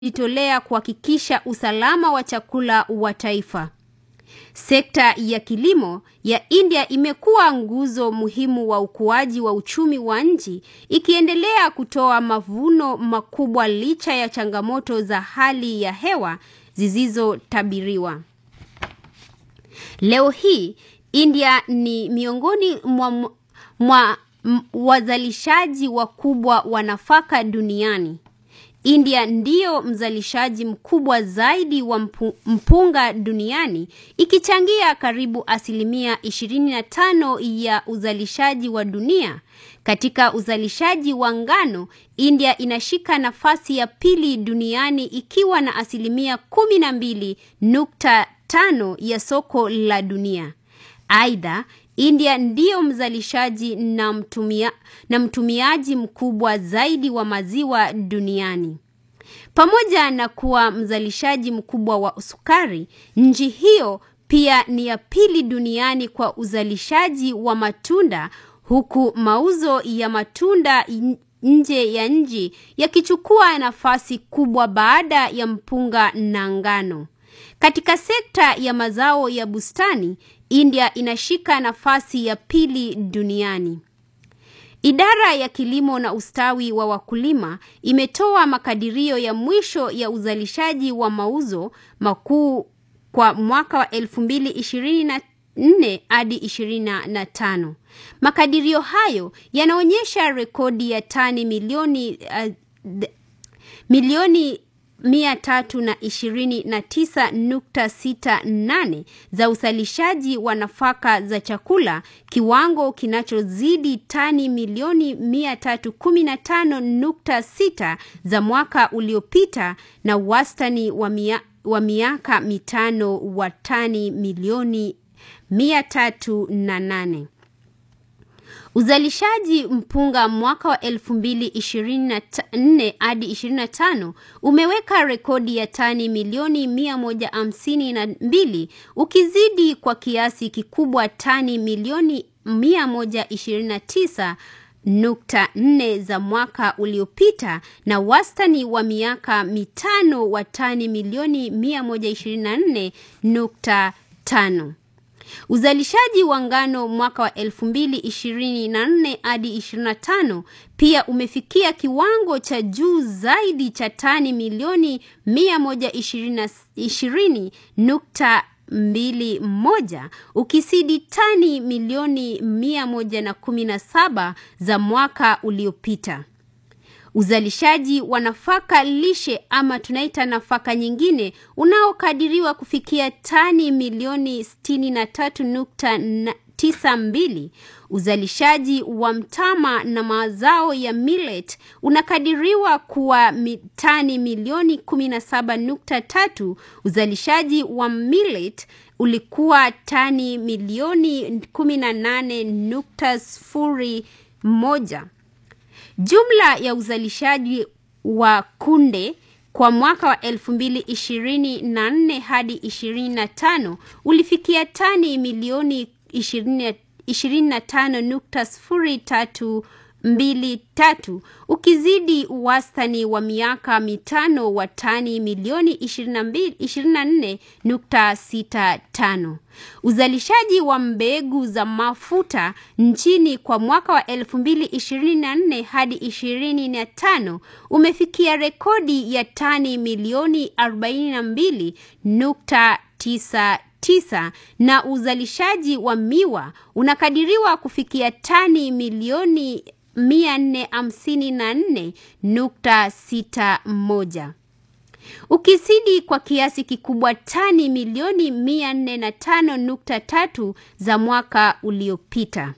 jitolea kuhakikisha usalama wa chakula wa taifa. Sekta ya kilimo ya India imekuwa nguzo muhimu wa ukuaji wa uchumi wa nchi, ikiendelea kutoa mavuno makubwa licha ya changamoto za hali ya hewa zisizotabiriwa. Leo hii India ni miongoni mwa, mwa wazalishaji wakubwa wa nafaka duniani. India ndiyo mzalishaji mkubwa zaidi wa mpunga duniani ikichangia karibu asilimia 25 ya uzalishaji wa dunia. Katika uzalishaji wa ngano, India inashika nafasi ya pili duniani ikiwa na asilimia 12.5 ya soko la dunia. Aidha, India ndiyo mzalishaji na mtumia, na mtumiaji mkubwa zaidi wa maziwa duniani. Pamoja na kuwa mzalishaji mkubwa wa sukari, nchi hiyo pia ni ya pili duniani kwa uzalishaji wa matunda huku mauzo ya matunda nje ya nchi yakichukua nafasi kubwa baada ya mpunga na ngano. Katika sekta ya mazao ya bustani, India inashika nafasi ya pili duniani. Idara ya kilimo na ustawi wa wakulima imetoa makadirio ya mwisho ya uzalishaji wa mauzo makuu kwa mwaka wa 2024 hadi 25. Makadirio hayo yanaonyesha rekodi ya tani milioni uh, milioni 329.68 za uzalishaji wa nafaka za chakula, kiwango kinachozidi tani milioni 315.6 za mwaka uliopita na wastani wa, mia, wa miaka mitano wa tani milioni 308. Uzalishaji mpunga mwaka wa 2024 hadi 25 umeweka rekodi ya tani milioni 152 ukizidi kwa kiasi kikubwa tani milioni 129 nukta nne za mwaka uliopita na wastani wa miaka mitano wa tani milioni 124 nukta tano. Uzalishaji wa ngano mwaka wa 2024 hadi 25 pia umefikia kiwango cha juu zaidi cha tani milioni 120.21 ukisidi tani milioni 117 za mwaka uliopita. Uzalishaji wa nafaka lishe ama tunaita nafaka nyingine unaokadiriwa kufikia tani milioni 63.92. Uzalishaji wa mtama na mazao ya millet unakadiriwa kuwa tani milioni 17.3. Uzalishaji wa millet ulikuwa tani milioni 18.01. Jumla ya uzalishaji wa kunde kwa mwaka wa 2024 hadi 25 ulifikia tani milioni 25.023 ukizidi wastani wa miaka mitano wa tani milioni 24.65. Uzalishaji wa mbegu za mafuta nchini kwa mwaka wa 2024 hadi 25 umefikia rekodi ya tani milioni 42.9 tisa na uzalishaji wa miwa unakadiriwa kufikia tani milioni 454.61 ukizidi kwa kiasi kikubwa tani milioni 405.3 za mwaka uliopita.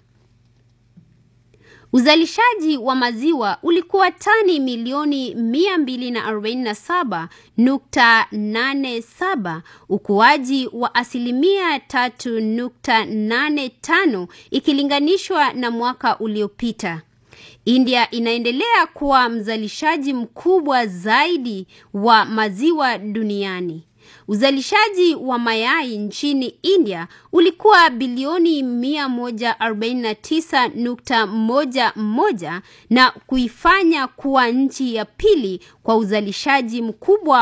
Uzalishaji wa maziwa ulikuwa tani milioni 247.87, ukuaji wa asilimia 3.85 ikilinganishwa na mwaka uliopita. India inaendelea kuwa mzalishaji mkubwa zaidi wa maziwa duniani. Uzalishaji wa mayai nchini India ulikuwa bilioni 149.11 na kuifanya kuwa nchi ya pili kwa uzalishaji mkubwa